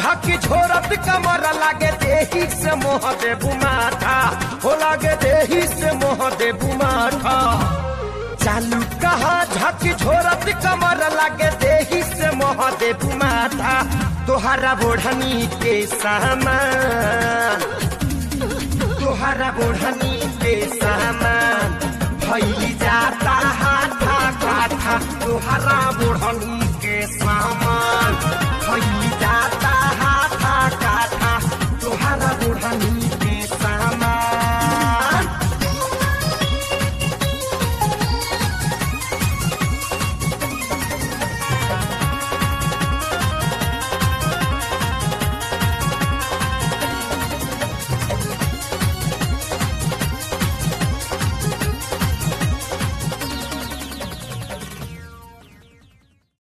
झकी झोरत कमर लागे देही से मोह दे बुमाठा हो लागे देही से मोह दे बुमाठा चालू कहा झकी झोरत कमर लागे देही से मोह दे बुमाठा तोहरा बोढ़नी के सामान तोहरा बोढ़नी के सामान भैली जाता हाथा काठा तोहरा बोढ़नी